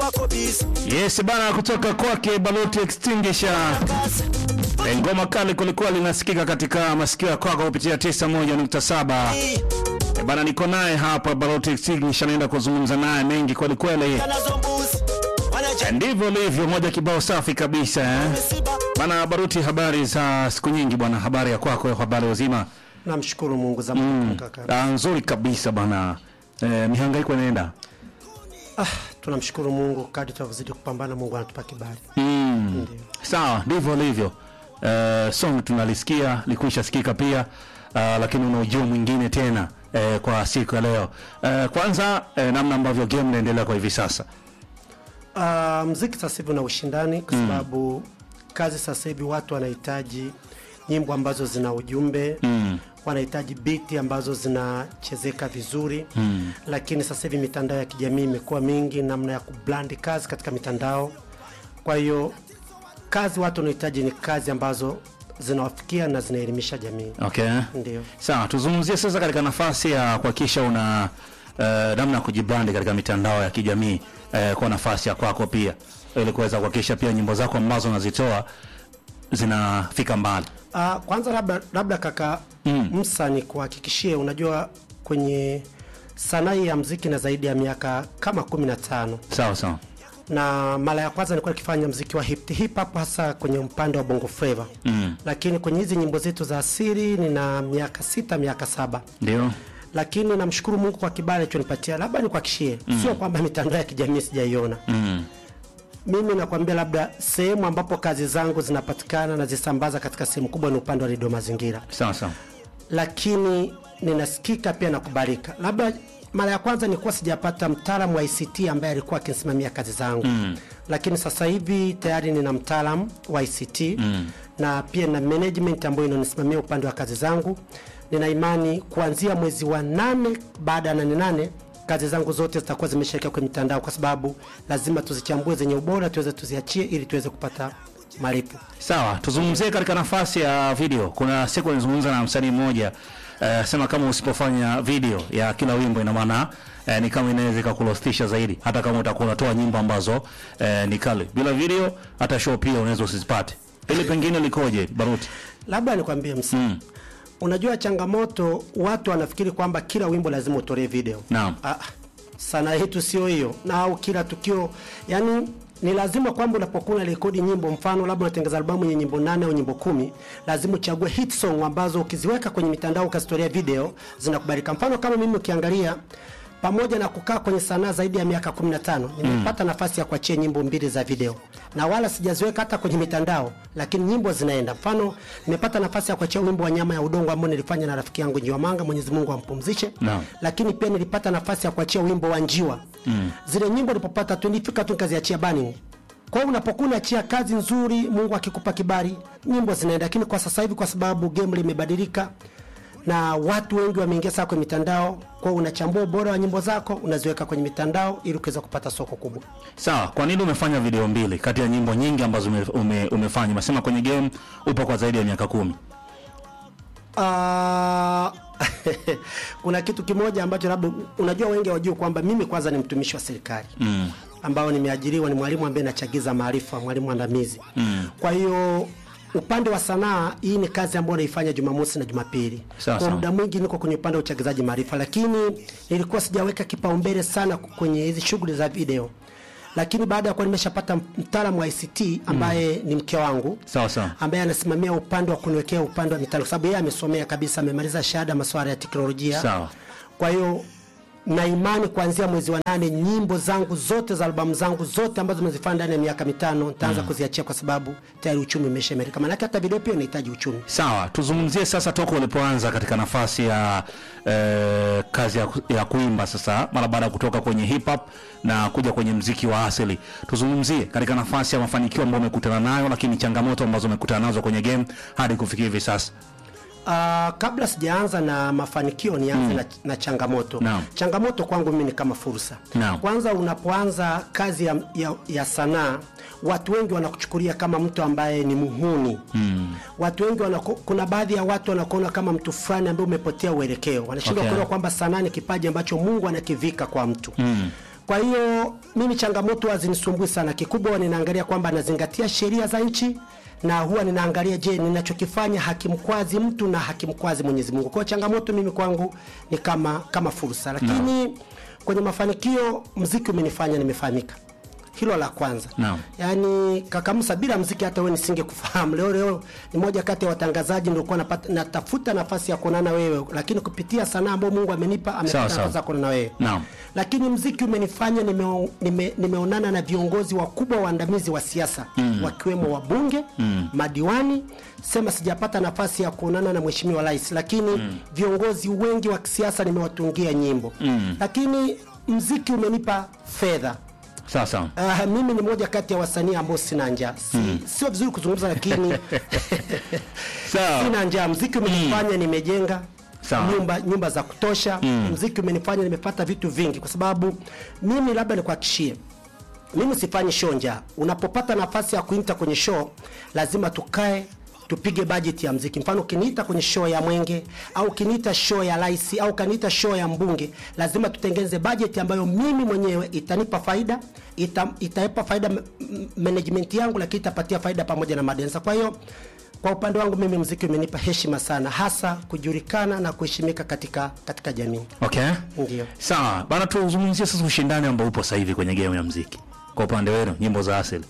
wako busy Yes bana, kutoka kwake Baluti Extinguisher. kazi E, ngoma kali kulikuwa linasikika katika masikio ya kwako kupitia 91.7. E, bana, niko naye hapa Baluti Extinguisher, naenda kuzungumza naye mengi kweli kweli. nazo mbuzi E, wanaja ndivyo livyo, moja kibao safi kabisa eh. misiba Bana Baruti, habari za siku nyingi bwana, habari ya kwako, habari wazima? Namshukuru Mungu za mm. kaka. Ah, nzuri kabisa bana. E, mihangaiko inaenda Ah, tunamshukuru Mungu kadri tunavyozidi kupambana, Mungu anatupa kibali. mm. Ndio. Sawa, ndivyo livyo. Uh, song tunalisikia likuisha sikika pia uh, lakini una ujio mwingine tena uh, kwa siku ya leo uh, kwanza uh, namna ambavyo game inaendelea kwa hivi sasa Ah, mziki sasa hivi una ushindani kwa sababu kazi sasa hivi watu wanahitaji nyimbo ambazo zina ujumbe mm. wanahitaji biti ambazo zinachezeka vizuri mm. lakini sasa hivi mitandao ya kijamii imekuwa mingi, namna ya kublandi kazi katika mitandao. Kwa hiyo kazi watu wanahitaji ni kazi ambazo zinawafikia na zinaelimisha jamii. okay Ndio. sawa tuzungumzie sasa katika nafasi ya kuhakikisha una uh, namna ya kujibrandi katika mitandao ya kijamii uh, kwa nafasi ya kwako pia ili kuweza kuhakikisha pia nyimbo zako ambazo unazitoa zinafika mbali Uh, kwanza labda, labda kaka mm. Msa ni kuhakikishie, unajua kwenye sanaa hii ya mziki na zaidi ya miaka kama kumi na tano sawa sawa na mara ya kwanza nilikuwa nikifanya mziki wa hip, hip hop hasa kwenye upande wa bongo flava mm. lakini kwenye hizi nyimbo zetu za asili nina miaka sita miaka saba ndio lakini namshukuru Mungu kwa kibali alichonipatia. Labda nikuhakishie mm. sio kwamba mitandao ya kijamii sijaiona mm. mimi nakwambia, labda sehemu ambapo kazi zangu zinapatikana na zisambaza katika sehemu kubwa ni upande wa redio Mazingira, sawa sawa lakini ninasikika pia na kubalika. Labda mara ya kwanza nilikuwa sijapata mtaalamu wa ICT ambaye alikuwa akinisimamia kazi zangu mm. lakini sasa hivi tayari nina mtaalamu wa ICT mm. na pia na management ambayo inanisimamia upande wa kazi zangu. Nina imani kuanzia mwezi wa nane, baada ya nane nane kazi zangu zote zitakuwa zimeshawekwa kwenye mitandao, kwa sababu lazima tuzichambue zenye ubora tuweze tuziachie ili tuweze kupata malipo. Sawa, tuzungumzie katika nafasi ya video. Kuna siku nilizungumza na msanii mmoja uh, sema kama usipofanya video ya kila wimbo, ina maana uh, ni kama inaweza ikakulostisha zaidi, hata kama utakuwa unatoa nyimbo ambazo uh, ni kali. Bila video, hata show pia unaweza usizipate. Ili pengine likoje, Baruti? Labda nikwambie msa mm. Unajua changamoto, watu wanafikiri kwamba kila wimbo lazima utolee video. Naam. Ah, sana yetu sio hiyo, na au kila tukio, yani ni lazima kwamba unapokuwa na rekodi nyimbo, mfano labda unatengeneza albamu yenye nyimbo nane au nyimbo kumi, lazima uchague hit song ambazo ukiziweka kwenye mitandao ukazitolea video zinakubalika. Mfano kama mimi ukiangalia pamoja na kukaa kwenye sanaa zaidi ya miaka 15 nimepata nafasi ya kuachia nyimbo mbili za video na wala sijaziweka hata kwenye mitandao, lakini nyimbo zinaenda. Mfano, nimepata nafasi ya kuachia wimbo wa nyama ya udongo ambao nilifanya na rafiki yangu Njiwa Manga, Mwenyezi Mungu ampumzishe. Naam. Lakini pia nilipata nafasi ya kuachia wimbo wa Njiwa. Zile nyimbo nilipopata tu nilifika tu nikaziachia burning. Kwa hiyo unapokuwa unaachia kazi nzuri, Mungu akikupa kibali, nyimbo zinaenda. Lakini kwa sasa hivi, kwa sababu game limebadilika na watu wengi wameingia sana kwenye mitandao, kwa hiyo unachambua ubora wa nyimbo zako unaziweka kwenye mitandao ili kuweza kupata soko kubwa. Sawa, kwa nini umefanya video mbili kati ya nyimbo nyingi ambazo ume, ume, umefanya? Umesema kwenye game upo kwa zaidi ya miaka kumi. Ah, kuna kitu kimoja ambacho labda unajua wengi hawajui kwamba mimi kwanza ni mtumishi wa serikali mm. ambao nimeajiriwa, ni mwalimu ambaye nachagiza maarifa, mwalimu andamizi mm. kwa hiyo upande wa sanaa hii ni kazi ambayo naifanya Jumamosi na Jumapili. Sawa, Kwa sawa. muda mwingi niko kwenye upande wa uchagizaji maarifa, lakini nilikuwa sijaweka kipaumbele sana kwenye hizi shughuli za video, lakini baada ya kuwa nimeshapata mtaalamu wa ICT ambaye ni mke wangu Sawa sawa. ambaye anasimamia upande wa kuniwekea upande wa mitandao, kwa sababu yeye amesomea kabisa, amemaliza shahada masuala ya teknolojia. Sawa. Kwa hiyo na imani kuanzia mwezi wa nane nyimbo zangu zote za albamu zangu zote ambazo nimezifanya ndani ya miaka mitano nitaanza kuziachia, kwa sababu tayari uchumi umeshaimarika. Maanake hata video pia inahitaji uchumi. Sawa, tuzungumzie sasa toka ulipoanza katika nafasi ya eh, kazi ya, ku- ya kuimba sasa, mara baada ya kutoka kwenye hip hop na kuja kwenye mziki wa asili. Tuzungumzie katika nafasi ya mafanikio ambayo umekutana nayo, lakini changamoto ambazo umekutana nazo kwenye game hadi kufikia hivi sasa. Uh, kabla sijaanza na mafanikio nianze na, na changamoto. Naam. Changamoto kwangu mimi ni kama fursa. Naam. Kwanza unapoanza kazi ya, ya, ya sanaa watu wengi wanakuchukulia kama mtu ambaye ni muhuni mm. Watu wengi wanako, kuna baadhi ya watu wanakuona kama mtu fulani ambaye umepotea uelekeo, wanashindwa Okay. kuelewa kwamba sanaa ni kipaji ambacho Mungu anakivika kwa mtu mm. Kwa hiyo mimi changamoto hazinisumbui sana, kikubwa ninaangalia kwamba nazingatia sheria za nchi na huwa ninaangalia, je, ninachokifanya hakimkwazi mtu na hakimkwazi Mwenyezi Mungu. Kwa hiyo changamoto mimi kwangu ni kama kama fursa, lakini kwenye mafanikio mziki umenifanya nimefahamika. Hilo la kwanza. Naam. Yaani kaka Musa, bila mziki hata wewe nisingekufahamu. Leo leo ni moja kati ya watangazaji nilikuwa napata natafuta nafasi ya kuonana wewe, lakini kupitia sanaa ambayo Mungu amenipa Sawa, amepata sawa. nafasi ya kuonana wewe. Naam. Lakini mziki umenifanya nime, nime, nimeonana na viongozi wakubwa waandamizi wa siasa wakiwemo wabunge madiwani. Sema sijapata nafasi ya kuonana na mheshimiwa rais, lakini viongozi wengi wa kisiasa nimewatungia nyimbo. Lakini mziki umenipa fedha. Sawa sawa. Uh, mimi ni moja kati ya wasanii ambao sina njaa. Si, Sio vizuri kuzungumza lakini Sawa. sina njaa. Mziki umenifanya nimejenga Sawa. nyumba nyumba za kutosha. Mziki umenifanya nimepata vitu vingi, kwa sababu mimi labda nikuhakishie mimi sifanyi show njaa. Unapopata nafasi ya kuita kwenye show, lazima tukae tupige bajeti ya mziki. Mfano, ukiniita kwenye show ya Mwenge au ukiniita show ya rais au ukaniita show ya mbunge, lazima tutengeneze bajeti ambayo mimi mwenyewe itanipa faida, ita, itaipa faida m- m- management yangu, lakini itapatia faida pamoja na madensa. Kwa hiyo kwa upande wangu mimi mziki umenipa heshima sana, hasa kujulikana na kuheshimika katika katika jamii. Okay. Ndio. Sawa. Bana tuzungumzie sasa ushindani ambao upo sasa hivi kwenye game ya muziki. Kwa upande wenu nyimbo za asili.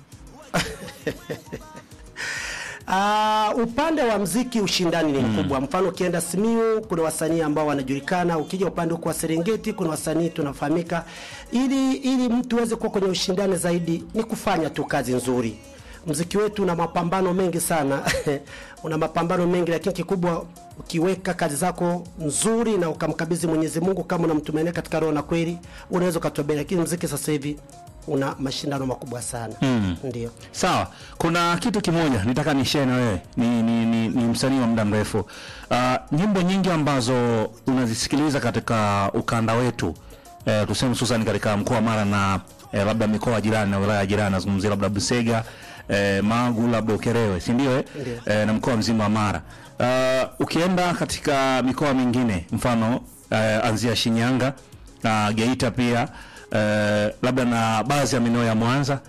Uh, upande wa mziki ushindani ni mkubwa. Mfano ukienda Simiu kuna wasanii ambao wanajulikana, ukija upande huko wa Serengeti kuna wasanii tunafahamika. Ili ili mtu aweze kuwa kwenye ushindani zaidi ni kufanya tu kazi nzuri. Mziki wetu una mapambano mengi sana una mapambano mengi, lakini kikubwa ukiweka kazi zako nzuri na ukamkabidhi Mwenyezi Mungu kama unamtumainia katika roho na kweli, unaweza ukatobea. Lakini mziki sasa hivi una mashindano makubwa sana ndio. Sawa, kuna kitu kimoja nitaka nishare na wewe, ni, ni, ni, ni msanii wa muda mrefu. Uh, nyimbo nyingi ambazo unazisikiliza katika ukanda wetu eh, tuseme hususan katika mkoa wa Mara na eh, labda mikoa jirani na wilaya jirani, nazungumzia labda Busega eh, Magu, labda Ukerewe, si ndio? eh? Eh, na mkoa mzima wa Mara. Uh, ukienda katika mikoa mingine mfano eh, anzia Shinyanga na Geita pia eh, labda na baadhi ya maeneo ya Mwanza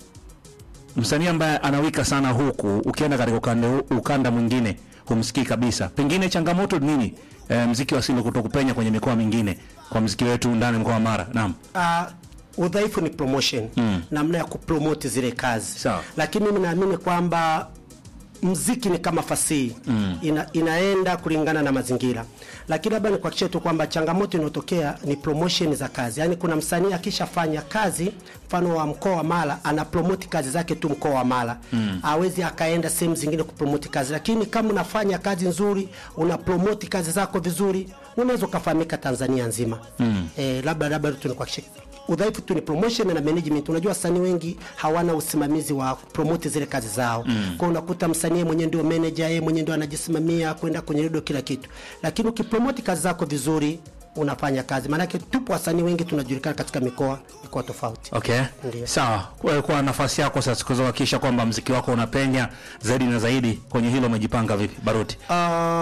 msanii ambaye anawika sana huku, ukienda katika ukanda, ukanda mwingine humsikii kabisa. Pengine changamoto ni nini? E, mziki wa asili kutokupenya kwenye mikoa mingine kwa mziki wetu ndani mkoa wa Mara. Naam, uh, udhaifu ni promotion namna ya kupromote zile kazi Sawa. lakini mimi naamini kwamba mziki ni kama fasihi ina, inaenda kulingana na mazingira lakini labda nikuhakikishie tu kwamba changamoto inayotokea ni promotion za kazi yaani kuna msanii akishafanya kazi mfano wa mkoa wa Mara ana promote kazi zake tu mkoa wa Mara hawezi akaenda sehemu zingine kupromote kazi lakini kama unafanya kazi nzuri una promote kazi zako vizuri unaweza ukafahamika Tanzania nzima eh, labda labda tu nikuhakikishie udhaifu tu ni promotion na management. Unajua wasanii wengi hawana usimamizi wa promote zile kazi zao mm. Kwa unakuta msanii mwenyewe ndio manager, yeye mwenyewe ndio anajisimamia kwenda kwenye redio kila kitu, lakini ukipromote kazi zako vizuri unafanya kazi. Maanake tupo wasanii wengi tunajulikana katika mikoa mikoa tofauti. okay. Ndio. Sawa, kwa, kwa nafasi yako sasa kuhakikisha kwamba mziki wako unapenya zaidi na zaidi, kwenye hilo umejipanga vipi, Baruti? Uh,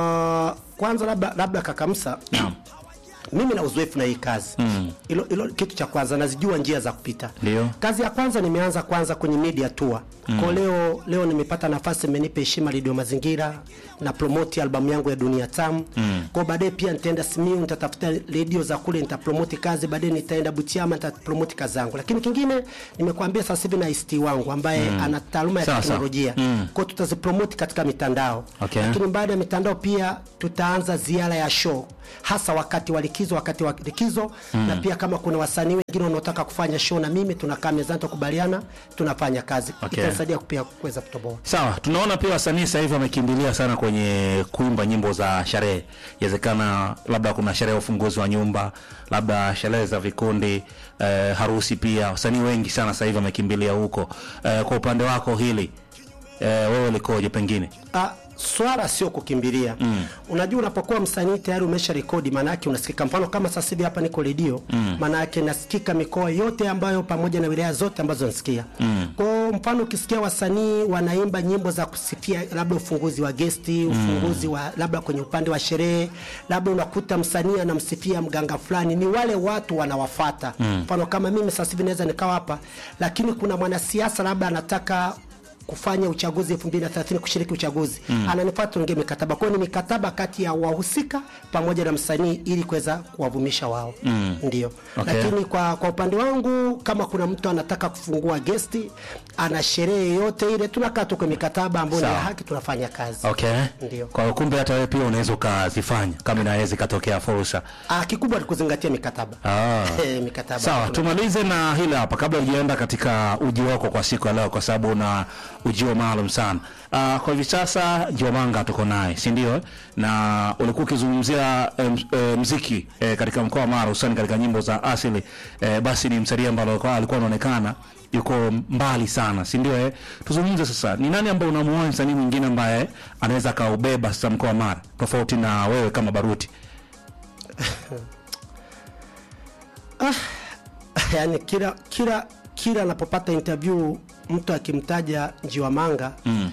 kwanza labda labda kakamsa Naam. mimi na uzoefu na hii kazi hilo hilo kitu cha kwanza nazijua njia za kupita Ndio. kazi ya kwanza nimeanza kwanza kwenye media tour kwa leo leo nimepata nafasi imenipa heshima redio mazingira na promote albamu yangu ya dunia tamu kwa baadaye pia nitaenda Simiyu nitatafuta redio za kule nitapromote kazi baadaye nitaenda Butiama nitapromote kazi zangu lakini kingine nimekuambia sasa hivi na ICT wangu ambaye ana taaluma ya Sawa, sawa. teknolojia kwa tutazipromote katika mitandao Okay. lakini baada ya mitandao pia tutaanza ziara ya show hasa wakati wa likizo wakati wa likizo na pia kama kuna wasanii wengine wanaotaka kufanya show na mimi tunakaa mezani tukubaliana tunafanya kazi Okay. itanisaidia pia kuweza kutoboa Sawa, tunaona pia wasanii sasa hivi wamekimbilia sana kwenye kuimba nyimbo za sherehe. Inawezekana labda kuna sherehe ya ufunguzi wa nyumba, labda sherehe za vikundi, eh, harusi pia. Wasanii wengi sana sasa hivi wamekimbilia huko. Eh, kwa upande wako hili eh, wewe likoje pengine? Ah, swala sio kukimbilia mm. Unajua, unapokuwa msanii tayari umesha rekodi, maana yake unasikika. Mfano kama sasa hivi hapa niko redio mm. maana yake nasikika mikoa yote ambayo pamoja na wilaya zote ambazo nasikia mm. kwao hiyo mfano ukisikia wasanii wanaimba nyimbo za kusifia labda ufunguzi wa gesti ufunguzi wa labda kwenye upande wa sherehe labda unakuta msanii anamsifia mganga fulani ni wale watu wanawafata mfano kama mimi sasa hivi naweza nikawa hapa lakini kuna mwanasiasa labda anataka kufanya uchaguzi 2030 kushiriki uchaguzi mm. ananifuata tuongee mikataba kwa hiyo ni mikataba kati ya wahusika pamoja na msanii ili kuweza kuwavumisha wao mm. ndio Okay. lakini kwa, kwa upande wangu kama kuna mtu anataka kufungua gesti ana sherehe yoyote ile tunakaa tu kwa mikataba ambayo ni ya Sawa. haki tunafanya kazi Okay. Ndio. Kwa hiyo kumbe hata wewe pia unaweza ukazifanya kama inaweza ikatokea fursa. ah, kikubwa ni kuzingatia mikataba Ah. Eh, mikataba Sawa, Tuna- tumalize na hili hapa kabla hujaenda katika uji wako kwa siku ya leo, kwa sababu una ujio maalum sana. Uh, kwa hivi sasa Njiwamanga tuko naye, si ndio? Na ulikuwa ukizungumzia eh, mz- eh, mziki eh, katika mkoa wa Mara, hususani katika nyimbo za asili eh, basi ni msanii ambaye alikuwa alikuwa anaonekana yuko mbali sana, si ndio? Eh, tuzungumze sasa, ni nani ambaye unamuona msanii mwingine ambaye anaweza akaubeba sasa mkoa wa Mara tofauti na wewe kama Baruti? yani kila kila kila anapopata interview mtu akimtaja Njiwamanga Mm.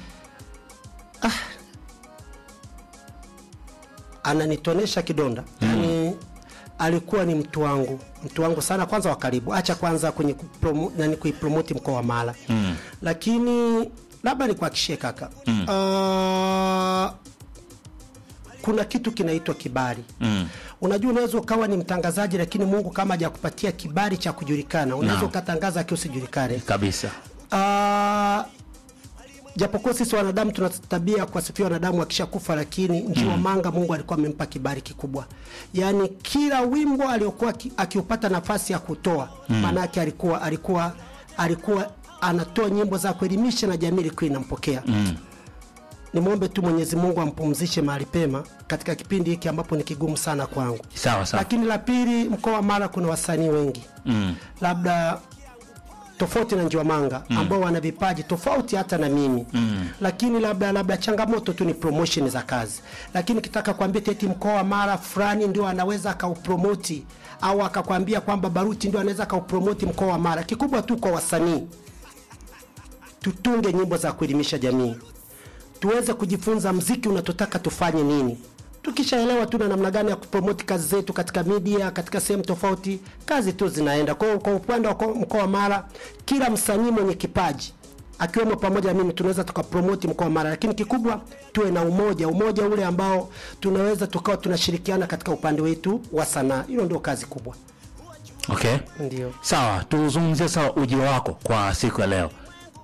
ananitonesha kidonda yani alikuwa ni mtu wangu mtu wangu sana kwanza wa karibu acha kwanza kwenye kupromo, nani kuipromoti mkoa wa Mara mm. lakini labda nikuhakishie kaka mm. uh, kuna kitu kinaitwa kibali mm. unajua unaweza ukawa ni mtangazaji lakini mungu kama hajakupatia kibali cha kujulikana unaweza Naam. ukatangaza akiwa usijulikane Kabisa. Ah, japokuwa sisi wanadamu tuna tabia ya kuwasifia wanadamu akishakufa lakini njiwa manga mungu alikuwa amempa kibali kikubwa yaani kila wimbo aliokuwa aki- akiupata nafasi ya kutoa maanake alikuwa alikuwa alikuwa anatoa nyimbo za kuelimisha na jamii ilikuwa inampokea mm. nimwombe tu mwenyezi mungu ampumzishe mahali pema katika kipindi hiki ambapo ni kigumu sana kwangu Sawa sawa. lakini la pili mkoa wa mara kuna wasanii wengi Mm. labda tofauti na Njiwamanga mm. ambao wana vipaji tofauti hata na mimi mm. lakini labda labda changamoto tu ni promotion za kazi, lakini kitaka kuambia teti mkoa wa Mara fulani ndio anaweza akaupromoti au akakwambia kwamba Baruti ndio anaweza akaupromoti mkoa wa Mara. Kikubwa tu kwa wasanii tutunge nyimbo za kuelimisha jamii, tuweze kujifunza mziki unatotaka tufanye nini. Tukishaelewa tu na namna gani ya kupromoti kazi zetu katika media, katika sehemu tofauti, kazi tu zinaenda. Kwa hiyo kwa upande wa ko- mkoa wa Mara, kila msanii mwenye kipaji akiwemo pamoja na mimi tunaweza tukapromoti mkoa wa Mara, lakini kikubwa tuwe na umoja, umoja ule ambao tunaweza tukawa tunashirikiana katika upande wetu wa sanaa. Hilo ndio kazi kubwa. Okay. Ndio. Sawa, tuzungumzie sawa ujio wako kwa siku ya leo.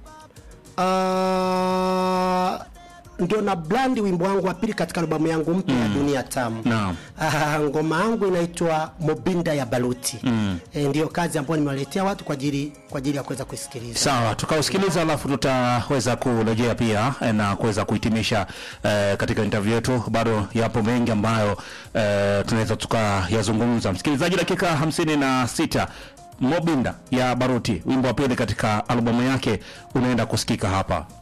Uh, ndio na blandi wimbo wangu wa pili katika albamu yangu mpya ya Dunia Tamu. Naam. Ah, ngoma yangu inaitwa Mobinda ya Baluti. Mm. E, ndio kazi ambayo nimewaletea watu kwa ajili kwa ajili ya kuweza kuisikiliza. Sawa, tukausikiliza alafu tutaweza kurejea pia eh, na kuweza kuhitimisha eh, katika interview yetu. Bado yapo mengi ambayo eh, tunaweza tukayazungumza. Msikilizaji, dakika hamsini na sita Mobinda ya Baruti, wimbo wa pili katika albamu yake unaenda kusikika hapa.